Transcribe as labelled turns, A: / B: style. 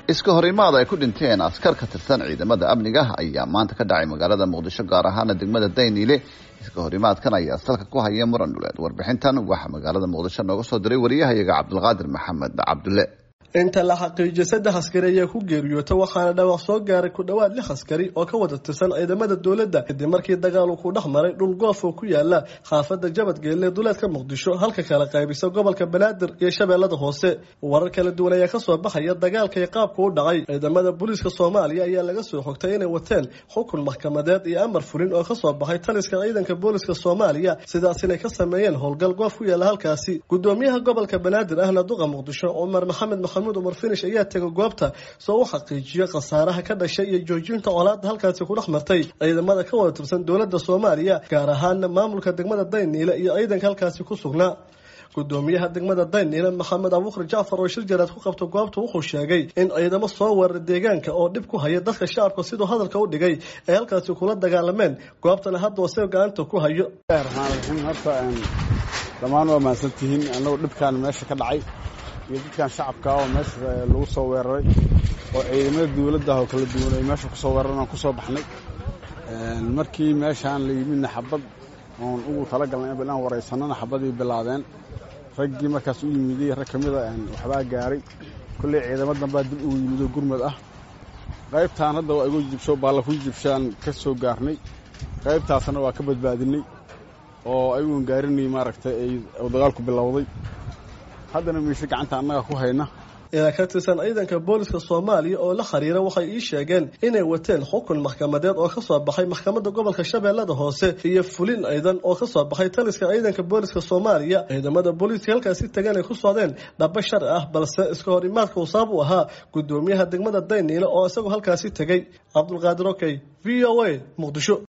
A: iska horimaad ay ku dhinteen askar ka tirsan ciidamada amniga ayaa maanta ka dhacay magaalada muqdisho gaar ahaana degmada dayniile iska horimaadkan ayaa salka ku haya muran dhuleed warbixintan waxaa magaalada muqdisho nooga soo diray wariyahayaga cabdulqaadir maxamed cabdulle
B: inta la xaqiijiyay saddex askari ayaa ku geeriyoota waxaana dhawaaq soo gaaray ku dhowaad lix askari oo ka wada tirsan ciidamada dowladda kadib markii dagaal uu ku dhex maray dhul goof oo ku yaala xaafada jabadgeelle duleedka muqdisho halka kala qaybisa gobolka banaadir iyo shabeellada hoose warar kala duwan ayaa kasoo baxaya dagaalka iyo qaabka u dhacay ciidamada booliiska soomaaliya ayaa laga soo xogtay inay wateen xukun maxkamadeed iyo amar fulin oo kasoo baxay taliska ciidanka booliiska soomaaliya sidaas inay ka sameeyeen howlgal goof ku yaala halkaasi gudoomiyaha gobolka banaadir ahna duqa muqdisho cumar maxamed umar finish ayaa tegay goobta soo u xaqiijiyo khasaaraha ka dhashay iyo joojinta colaada halkaasi ku dhex martay ciidamada ka wada tirsan dowladda soomaaliya gaar ahaana maamulka degmada dayniile iyo ciidanka halkaasi ku sugnaa gudoomiyaha degmada dayniile maxamed abuukar jacfar oo shir jaraad ku qabta goobta wuxuu sheegay in ciidamo soo weeraray deegaanka oo dhib ku haya dadka shacabka siduu hadalka u dhigay ay halkaasi kula dagaalameen goobtana hadda wase gacanta ku hayo
C: dhammaan waa mahadsantihiin annagoo dhibkaan meesha ka dhacay iyo dadkan shacabka oo meesha lagu soo weeraray oo ciidamada dawladda oo kala duwan ay meesha kusoo weeraran aan kusoo baxnay markii meeshaan la yimidna xabad oon ugu talagalnay in aan waraysanana xabadii bilaabeen raggii markaas u yimiday rag ka mida waxbaa gaaray kolley ciidamo dambaa dib ugu yimid oo gurmad ah qaybtaan hadda waa igu jibsho baalla ku jibshaan ka soo gaarnay qaybtaasna waa ka badbaadinay oo ayuun gaarinay maaragtay ay dagaalku bilowday haddana miisho gacanta annaga ku hayna
B: ilaa ka tirsan ciidanka booliska soomaaliya oo la xiriira waxay ii sheegeen inay wateen xukun maxkamadeed oo kasoo baxay maxkamadda gobolka shabeellada hoose iyo fulin ciidan oo kasoo baxay taliska ciidanka booliska soomaaliya ciidamada booliiska halkaasi tagan ay ku socdeen dhaba shar ah balse iska hor imaadka uu sabab u ahaa gudoomiyaha degmada dayniile oo isagoo halkaasi tegey cabdulqaadir okey v o a muqdisho